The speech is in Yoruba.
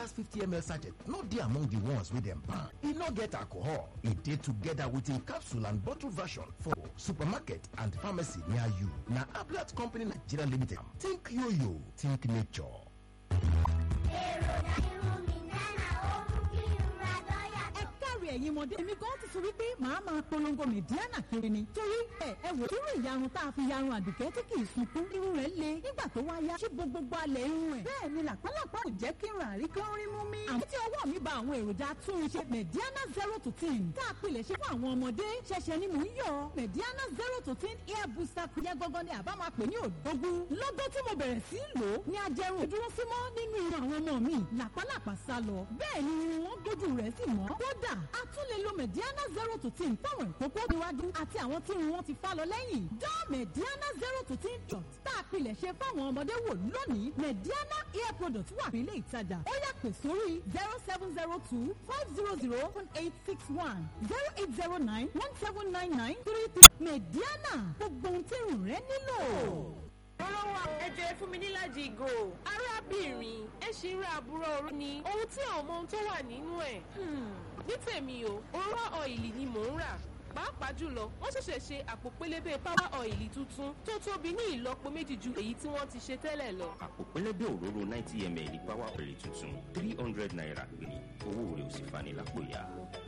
gas 50ml sachet no dey among the ones wey dem ban e no get alcohol e dey together with im capsule and bottle version for supermarket and pharmacy near you na ablat company nigeria limited think yoyo think nature. èròjà irun mi náà ó mú kí irun adọ́ yàtọ̀. ẹ káre ẹ̀yin ọmọdé èmi gan ti sọ wípé màá máa polongo mẹ̀díánà kiri ni torí ẹ ẹ wò irú ìyarun tá a fi yarun àdùkẹ́ tí kì í sunkún irun rẹ̀ le nígbà tó wá yá ṣé gbogbo alẹ̀ irun ẹ̀ bẹ́ẹ̀ ni làpálàpá ò jẹ́ kí irun àrí kan rí mú mi. àmọ́ tí ọwọ́ mi ba àwọn èròjà túnṣe mẹ̀díánà zero to ten tá a pilẹ̀ ṣe fún àwọn ọmọdé ṣẹ̀ṣẹ̀ ni mò ń yọ mẹ̀díánà zero to ten hair booster kù yẹ gangan ni àbá máa pè ní òdógún lọ́gọ́ tí mo bẹ̀rẹ̀ sí í lò ó ní ajẹrun ìdúró símọ́ nínú irun àwọn ọmọ mi làpálàpá sá lọ bẹ́ẹ̀ ni irun wọn gbójú rẹ̀ sì mọ́ kódà a tún lè lo mediana zero to ten fáwọn ìkókó níwájú àti àwọn tí irun wọn ti fá lọ lẹ́yìn dán mediana zero to ten jọ tá a pilẹ̀ ṣe fáwọn ọmọdé wò lónìí mediana hair product wà nílé ìtajà ó yà pè sórí zero seven zero two five zero zero one eight six one zero eight zero nine one seven nine nine three three mediana gbogbo ohun tí irun rẹ nílò. Rọ́rọ́ wa ẹjọ́ ẹ fún mi níláàjì ìgò. Arábìnrin ẹ ṣì ń ra àbúrò òru ni. Ohun tí àwọn ọmọ ohun tó wà nínú ẹ̀. Ní tèmi o, òróró ọ̀ìlì ni mò ń rà. Pàápàá jùlọ, wọ́n ṣẹ̀ṣẹ̀ ṣe àpò pélébé power ọ̀ìlì tuntun tó tóbi ní ìlọ́po méjì ju èyí tí wọ́n ti ṣe tẹ́lẹ̀ lọ. àpò pẹlẹbẹ òróró ninety ml power oil tuntun three hundred naira péré owó rẹ̀ ò sì fani lápò ya.